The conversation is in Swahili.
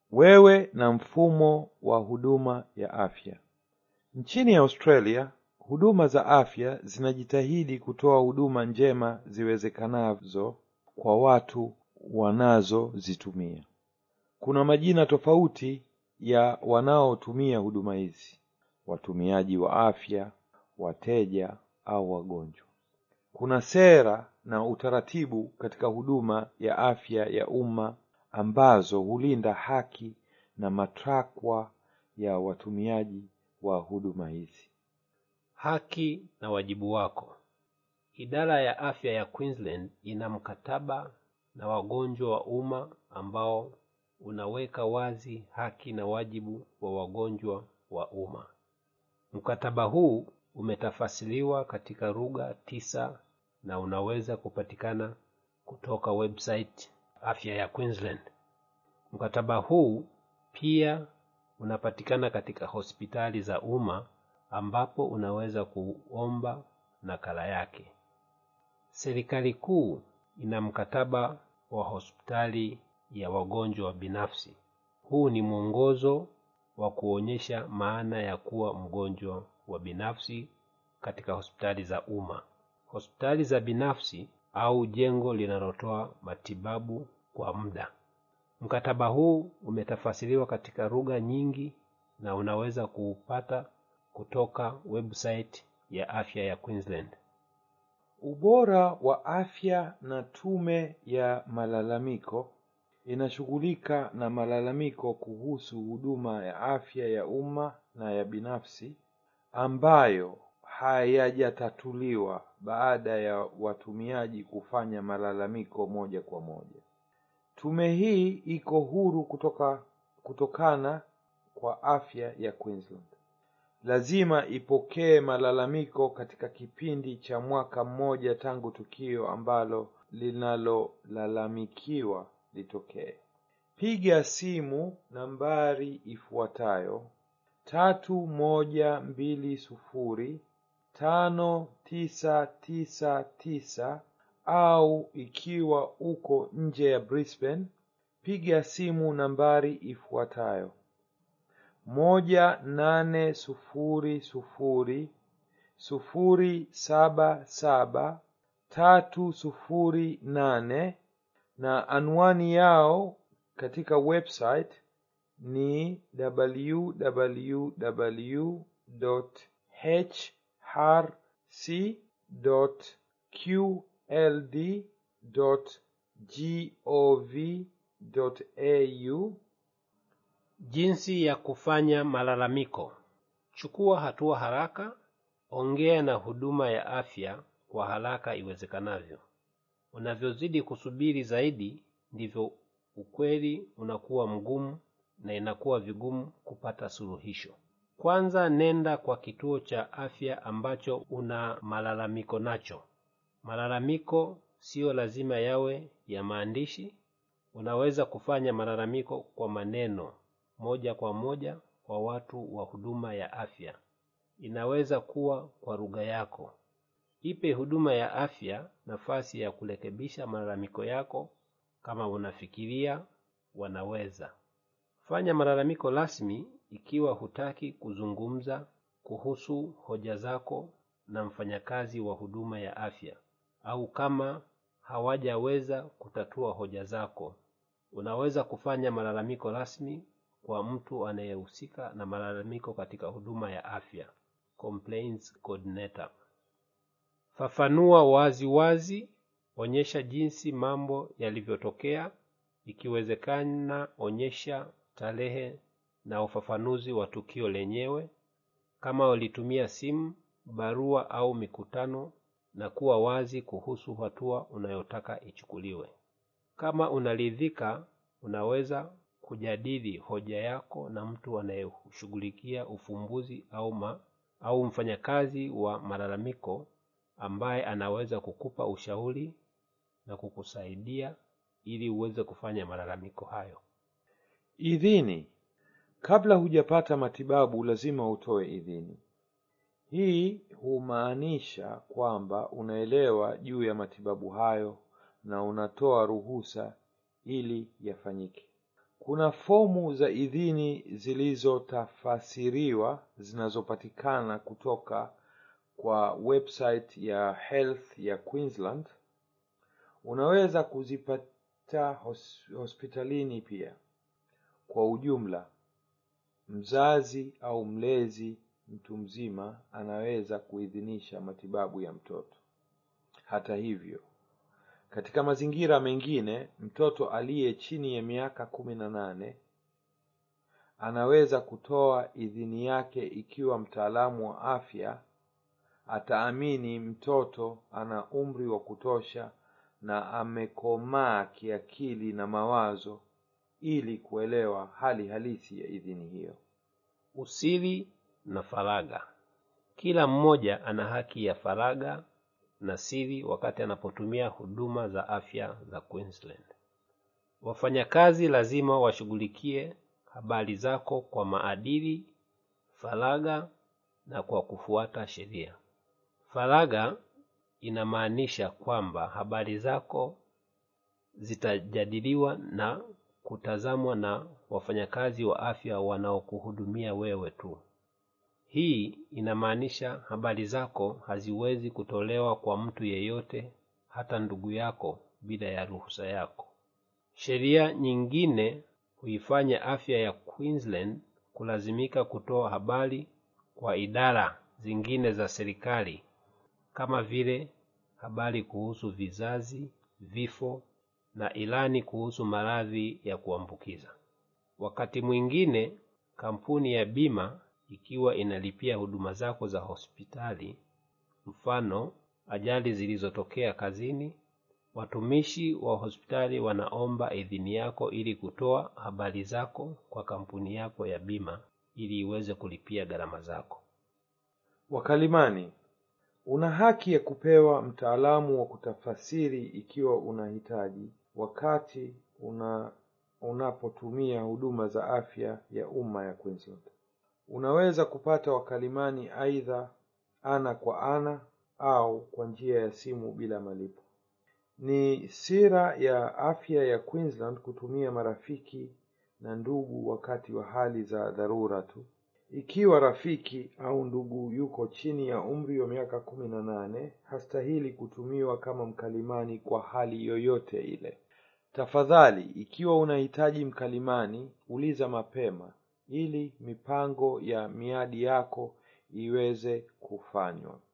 wewe na mfumo wa huduma ya afya. Nchini Australia, huduma za afya zinajitahidi kutoa huduma njema ziwezekanazo kwa watu wanazozitumia. Kuna majina tofauti ya wanaotumia huduma hizi: watumiaji wa afya, wateja au wagonjwa. Kuna sera na utaratibu katika huduma ya afya ya umma ambazo hulinda haki na matakwa ya watumiaji wa huduma hizi. Haki na wajibu wako. Idara ya afya ya Queensland ina mkataba na wagonjwa wa umma ambao unaweka wazi haki na wajibu wa wagonjwa wa umma. Mkataba huu umetafasiriwa katika lugha tisa na unaweza kupatikana kutoka website afya ya Queensland. Mkataba huu pia unapatikana katika hospitali za umma ambapo unaweza kuomba nakala yake. Serikali kuu ina mkataba wa hospitali ya wagonjwa binafsi. Huu ni mwongozo wa kuonyesha maana ya kuwa mgonjwa wa binafsi katika hospitali za umma. Hospitali za binafsi au jengo linalotoa matibabu kwa muda. Mkataba huu umetafasiriwa katika lugha nyingi na unaweza kuupata kutoka website ya afya ya Queensland. Ubora wa afya na tume ya malalamiko inashughulika na malalamiko kuhusu huduma ya afya ya umma na ya binafsi ambayo hayajatatuliwa baada ya watumiaji kufanya malalamiko moja kwa moja. Tume hii iko huru kutoka kutokana kwa afya ya Queensland. Lazima ipokee malalamiko katika kipindi cha mwaka mmoja tangu tukio ambalo linalolalamikiwa litokee. Piga simu nambari ifuatayo tatu moja mbili sufuri tano tisa tisa tisa au ikiwa uko nje ya Brisbane piga simu nambari ifuatayo moja nane sufuri sufuri sufuri saba saba tatu sufuri nane na anwani yao katika website ni www.hrc.qld.gov.au Jinsi ya kufanya malalamiko. Chukua hatua haraka, ongea na huduma ya afya kwa haraka iwezekanavyo. Unavyozidi kusubiri zaidi, ndivyo ukweli unakuwa mgumu na inakuwa vigumu kupata suluhisho. Kwanza nenda kwa kituo cha afya ambacho una malalamiko nacho. Malalamiko siyo lazima yawe ya maandishi. Unaweza kufanya malalamiko kwa maneno moja kwa moja kwa watu wa huduma ya afya. Inaweza kuwa kwa lugha yako. Ipe huduma ya afya nafasi ya kurekebisha malalamiko yako kama unafikiria wanaweza. Fanya malalamiko rasmi ikiwa hutaki kuzungumza kuhusu hoja zako na mfanyakazi wa huduma ya afya au kama hawajaweza kutatua hoja zako. Unaweza kufanya malalamiko rasmi kwa mtu anayehusika na malalamiko katika huduma ya afya, complaints coordinator. Fafanua wazi wazi, onyesha jinsi mambo yalivyotokea, ikiwezekana onyesha tarehe na ufafanuzi wa tukio lenyewe, kama ulitumia simu, barua au mikutano na kuwa wazi kuhusu hatua unayotaka ichukuliwe. Kama unaridhika, unaweza kujadili hoja yako na mtu anayeshughulikia ufumbuzi au ma, au mfanyakazi wa malalamiko ambaye anaweza kukupa ushauri na kukusaidia ili uweze kufanya malalamiko hayo. Idhini. Kabla hujapata matibabu lazima utoe idhini. Hii humaanisha kwamba unaelewa juu ya matibabu hayo na unatoa ruhusa ili yafanyike. kuna fomu za idhini zilizotafasiriwa zinazopatikana kutoka kwa website ya health ya queensland unaweza kuzipata hos hospitalini pia kwa ujumla mzazi au mlezi mtu mzima anaweza kuidhinisha matibabu ya mtoto hata hivyo katika mazingira mengine mtoto aliye chini ya miaka kumi na nane anaweza kutoa idhini yake ikiwa mtaalamu wa afya ataamini mtoto ana umri wa kutosha na amekomaa kiakili na mawazo ili kuelewa hali halisi ya idhini hiyo usiri na faragha kila mmoja ana haki ya faragha na siri wakati anapotumia huduma za afya za queensland wafanyakazi lazima washughulikie habari zako kwa maadili faragha na kwa kufuata sheria faragha inamaanisha kwamba habari zako zitajadiliwa na kutazamwa na wafanyakazi wa afya wanaokuhudumia wewe tu hii inamaanisha habari zako haziwezi kutolewa kwa mtu yeyote hata ndugu yako bila ya ruhusa yako sheria nyingine huifanya afya ya queensland kulazimika kutoa habari kwa idara zingine za serikali kama vile habari kuhusu vizazi vifo na ilani kuhusu maradhi ya kuambukiza wakati mwingine kampuni ya bima ikiwa inalipia huduma zako za hospitali mfano ajali zilizotokea kazini watumishi wa hospitali wanaomba idhini yako ili kutoa habari zako kwa kampuni yako ya bima ili iweze kulipia gharama zako wakalimani una haki ya kupewa mtaalamu wa kutafasiri ikiwa unahitaji wakati una unapotumia huduma za afya ya umma ya queensland unaweza kupata wakalimani aidha ana kwa ana au kwa njia ya simu bila malipo ni sira ya afya ya queensland kutumia marafiki na ndugu wakati wa hali za dharura tu ikiwa rafiki au ndugu yuko chini ya umri wa miaka kumi na nane hastahili kutumiwa kama mkalimani kwa hali yoyote ile tafadhali ikiwa unahitaji mkalimani uliza mapema ili mipango ya miadi yako iweze kufanywa